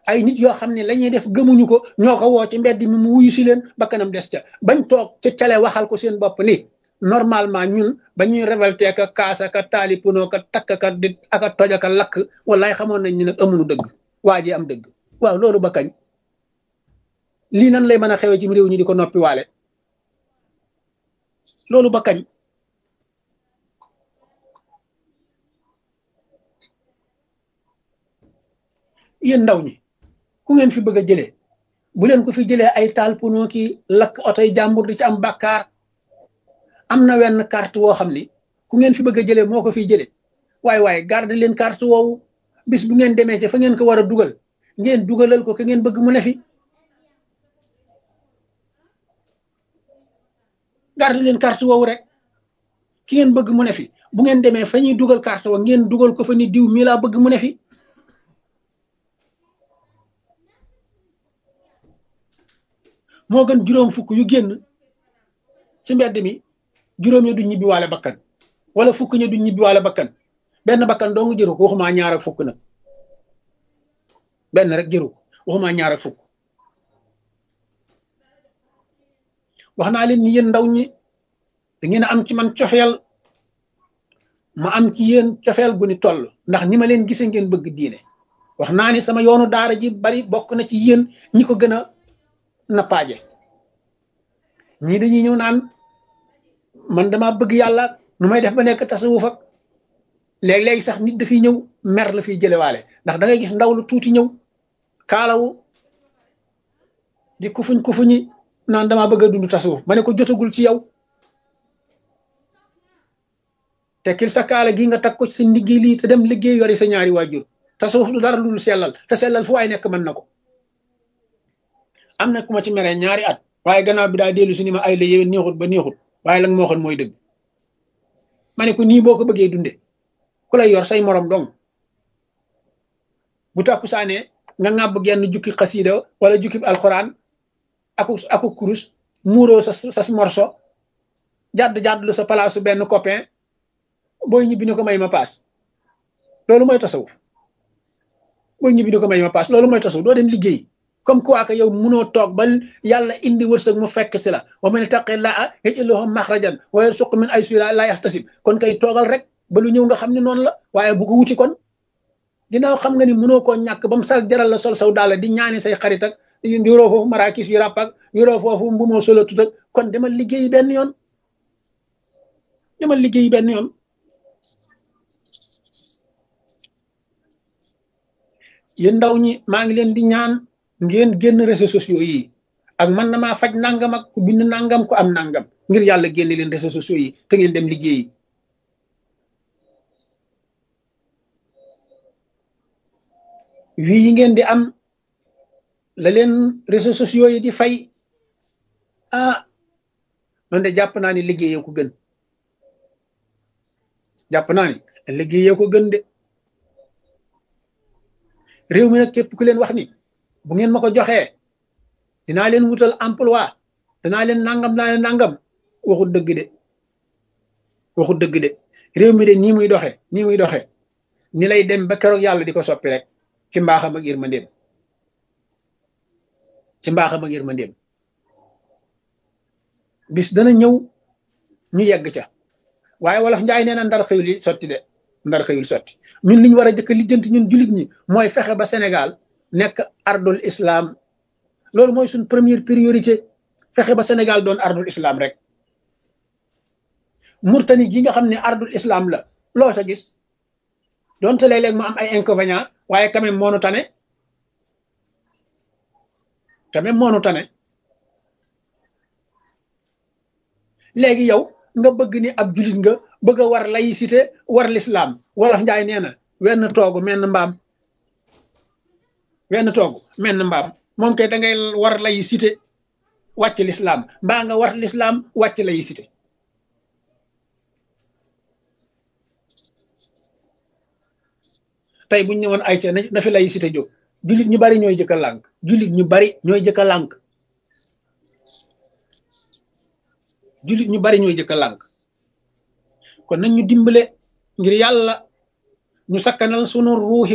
ay nit yoo xam ne la ñuy def gëmuñu ko ñoo ko woo ci mbedd mi mu wuyu si leen ba kanam des ca bañ toog ca cale waxal ko seen bopp ni normalement ñun ba ñuy révolté ka kaasa ka taali puno ka takk ka di aka toj aka lakk wallaay xamoon nañ ni nag amuñu dëgg waa ji am dëgg waaw loolu ba kañ lii nan lay mën a xewee ci réew ñi di ko noppi waale loolu ba kañ yéen ndaw ñi ku ngeen fi bëgg a jëlee bu leen ko fi jëlee ay taal puno ki lakk otoy jàmbur di ci am bàkkaar am na wenn carte woo xam ni ku ngeen fi bëgg a jëlee moo ko fiy jëlee waaye waaye garde leen carte woowu bis bu ngeen demee ci fa ngeen ko war a dugal ngeen dugalal ko ke ngeen bëgg mu ne fi garde leen carte woowu rek ki ngeen bëgg mu ne fi bu ngeen demee fa ñuy dugal carte wa ngeen dugal ko fa ni diw mii laa bëgg mu ne fi moo gën juróom fukk yu génn ci mbedd mi juróom ya du ñibbi waale bakkan wala fukk ña du ñibbi waale bakkan benn bakkan doo nga jëru ko waxumaa ñaar ak fukk nag benn rek jëru ko waxumaa ñaar ak fukk wax naa leen ni yéen ndaw ñi da ngeen a am ci man cofeel ma am ci yéen cofeel gu ni toll ndax ni ma leen gisee ngeen bëgg diine wax naa ni sama yoonu daara ji bari bokk na ci yéen ñi ko gën a nappaaje ñii dañuy ñëw naan man dama bëgg yàlla nu may def ba nekk tasawuf ak léeg-léegi sax nit dafiy ñëw mer la fiy jëlewaale ndax da ngay gis ndaw lu tuuti ñëw kaalawu di kufuñ kufuñi naan dama bëgg a dund tasawuf ma ne ko jotagul ci yow tekkil sa kaala gi nga tag ko ci sa liggéey lii te dem liggéey yori sa ñaari waajur tasawuf du dara lu sellal te sellal fu waay nekk mën na ko am na ku ma ci meree ñaari at waaye gannaaw bi daa dellu si ni ma ay la yéwén neexut ba neexut waaye la nga ma waxoon mooy dëgg ma ne ko nii boo ko bëggee dunde ku lay yor say morom dong bu takku saanee nga ŋàbb genn jukki xasiida wala jukki alxuraan aku aku kurus muuroo sa sa morso jàdd jàdd lu sa palaasu benn copain booy ñibbi ni ko may ma paas loolu mooy tasawuf booy ñibbi ni ko may ma paas loolu mooy tasawuf doo dem liggéey comme quoi que yow munoo toog ba yàlla indi wërsëg mu fekk si la wa man ittaqi llaaha yaj'al lahu maxrajan wa yarzuqhu min haysu laa yaxtasib kon kay toogal rek ba lu ñëw nga xam ne noonu la waaye bu ko wuti kon ginnaaw xam nga ni munoo koo ñàkk ba mu sal jaral la sol saw daal di ñaani say xarit ak yoroo foofu marakis yu ràpp ak yoroo foofu mbu moo solo tut ak kon demal liggéeyi benn yoon demal liggéeyi benn yoon yéen ndaw ñi maa ngi leen di ñaan ngeen génn réseaux sociaux yi ak man na maa faj nangam ak ku bind nangam ku am nangam ngir yàlla génne leen réseaux sociaux yi te ngeen dem liggéeyi wii yi ngeen di am la leen réseaux sociaux yi di fay ah man de jàpp naa ni liggéeyee ko gën jàpp naa ni liggéeyee ko gën de réew mi nag képp ku leen wax ni bu ngeen ma ko joxee dinaa leen wutal emploi danaa leen nangam naa leen nangam waxut dëgg de waxut dëgg de réew mi de nii muy doxe nii muy doxe ni lay dem ba keroog yàlla di ko soppi rek ci mbaaxam ak yërmandeem ci mbaaxam ak yërmandeem bis dana ñëw ñu yegg ca waaye wolof njaay nee na ndar xëyul yi sotti de ndar xëyul sotti ñun li ñu war a jëkk lijjanti ñun jullit ñi mooy fexe ba Sénégal nekk ardul islam loolu mooy suñ première priorité fexe ba Sénégal doon ardul islam rek murtani gi nga xam ne ardul islam la loo ca gis donte léeg-léeg mu am ay inconvénients waaye quand même moonu tane quand même moonu tane léegi yow nga bëgg ni ab jullit nga bëgg a war laïcité war l'islam wolof njaay nee na wenn toogu menn mbaam wenn toogu menn mbaam moom kay da ngay war laïcité wàcc l'islam mbaa nga war l'islam wàcc laïcité tey buñ ñëwoon ay ca na fi laïcité jóg jullit ñu bari ñooy jëkka lànk jullit ñu bari ñooy jëkka lànk jullit ñu bari ñooy jëkka lànk kon nañ ñu dimbale ngir yàlla ñu sakkanal sunu ruuxi